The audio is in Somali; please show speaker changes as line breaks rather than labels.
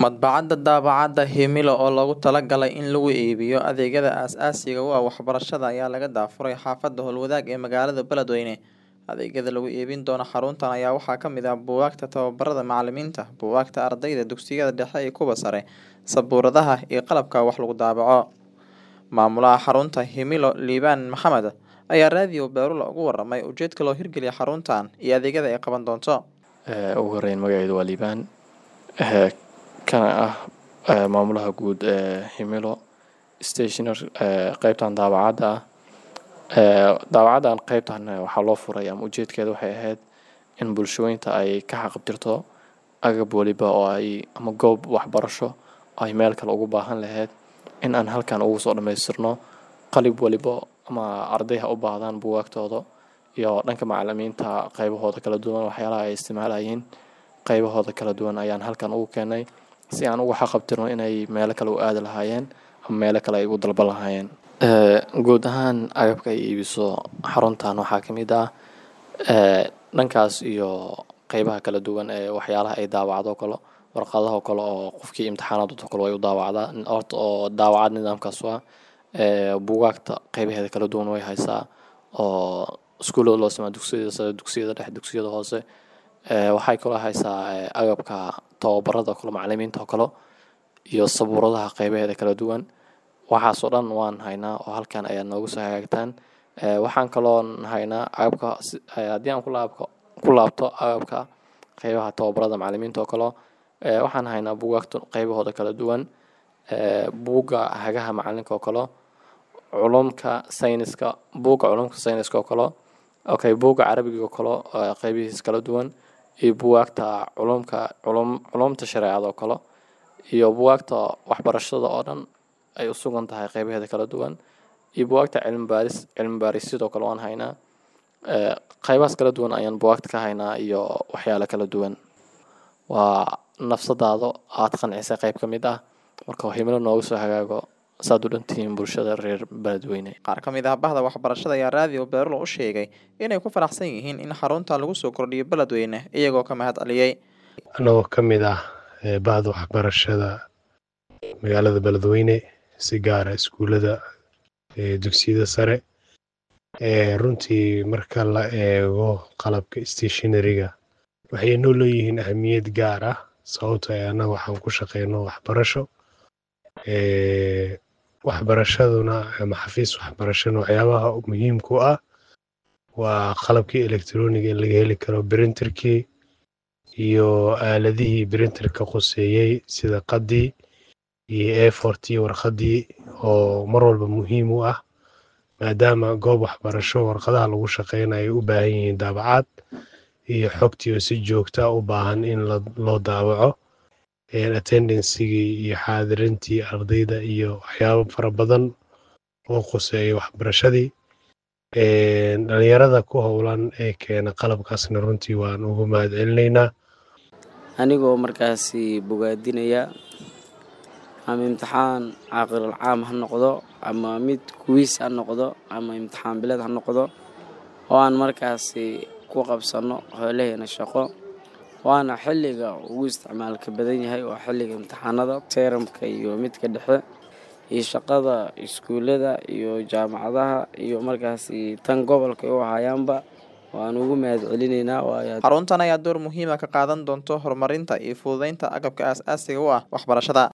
Madbacadda daabacaadda Himilo oo loogu talagalay in lagu iibiyo adeegyada aasaasiga u ah waxbarashada ayaa laga daafuray xaafadda Howlwadaag ee magaalada Beledweyne. Adeegyada lagu iibin doono xaruntan ayaa waxaa ka mid ah buugaagta tababarada macalimiinta, buugaagta ardayda dugsiyada dhexe iyo kuwa sare, sabuuradaha, iyo qalabka wax lagu daabaco. Maamulaha xarunta Himilo Liibaan Maxamed ayaa raadiyo Beerula uga warramay ujeedka loo hirgeliyay xaruntan iyo adeegyada ay qaban doonto.
ugu horeyn magaceedu waa liibaan kana ah maamulaha guud ee himilo stationer qeybtan daabacadda ah daabacaddan qeybtan waxaa loo furay ama ujeedkeeda waxay ahayd in bulshooyinta ay ka xaqabtirto agab waliba oo ay ama goob waxbarasho oo ay meel kale ugu baahan lahayd in aan halkan ugu soo dhammaystirno qalib waliba ama arday ha u baahdaan buugaagtooda iyo dhanka macalimiinta qaybahooda kala duwan waxyaalaha ay isticmaalayeen qaybahooda kala duwan ayaan halkan ugu keenay si aan uga xaqabtirno inay meelo kale u aadi lahaayeen ama meelo kale ay u dalban lahaayeen guud ahaan agabka ay iibiso xaruntan waxaa ka mid ah dhankaas iyo qeybaha kala duwan ee waxyaalaha ay daawacdo kale warqadaha kale oo qofkii imtixaanaadoo kale way u daawacdaa horta oo daawacad nidaamkaas waa buugaagta qeybaheeda kala duwan way haysaa oo iskuullada loo sameeyo dugsiyada sare dugsiyada dhexe dugsiyada hoose waxay kaloo haysaa agabka tababarada kale macalimiinta oo kale iyo sabuuradaha qeybaheeda kala duwan waxaasoo dhan waan haynaa oo halkan ayaa noogu soo hagaagtaan waxaan kaloo haynaa agabka haddii aan kulaabko ku laabto agabka qeybaha tababarada macalimiinta oo kale waxaan haynaa buugaagta qeybahooda kala duwan buugga hagaha macalinka oo kale culumka sayniska buugga culumka sayniska oo kale okay buugga carabiga oo kale qeybihiis kala duwan iyo buugaagta culumka culum culumta shareecada oo kale iyo buugaagta waxbarashada oo dhan ay u sugan tahay qeybaheeda kala duwan iyo buugaagta cilmi baaris cilmi baaris sidoo kale waan haynaa qeybahaas kala duwan ayaan buugaagta ka haynaa iyo waxyaalo kala duwan waa nafsadaado aad qancisay qeyb ka mid ah marka himilo noogu soo hagaago saad u dhantihiin bulshada reer beledweyne
Qaar ka mid ah bahda waxbarashada ayaa raadiyo Beerula u sheegay inay ku faraxsan yihiin in xarunta lagu soo kordhiyo Beledweyne iyagoo ka mahad celiyay.
anagoo ka mid ah bahda waxbarashada magaalada beledweyne si gaara iskuullada dugsiyada sare runtii marka la eego qalabka stationariga waxay noo leeyihiin ahmiyad gaar ah sababtoo ah annaga waxaan ku shaqeyno waxbarasho waxbarashaduna ama xafiis waxbarashana waxyaabaha muhiimka u ah waa qalabkii electroniga in laga heli karo brinterkii iyo aaladihii brinterka quseeyey sida qadii iyo efortii warqadii oo mar walba muhiim u ah maadaama goob waxbarasho warqadaha lagu shaqeynayo ay u baahan yihiin daabacaad iyo xogtii oo si joogta u baahan in loo daabaco attendancigii iyo xaadirintii ardayda iyo waxyaabo fara badan oo quseeya waxbarashadii dhalinyarada ku howlan ee keena qalabkaasna runtii waan ugu mahad celinaynaa
anigoo markaasi bogaadinaya ama imtixaan caaqilal caam ha noqdo ama mid kuwiis ha noqdo ama imtixaan bileed ha noqdo oo aan markaasi ku qabsanno hoolaheena shaqo waana xilliga ugu isticmaalka badan yahay waa xilliga imtixaanada teeramka iyo midka dhexe iyo shaqada iskuullada iyo jaamacadaha iyo markaasi tan gobolka u hayaanba waan ugu mahad celinaynaa waayo
Xaruntan ayaa door muhiim ah ka qaadan doonto horumarinta iyo fududeynta agabka aasaasiga u ah waxbarashada.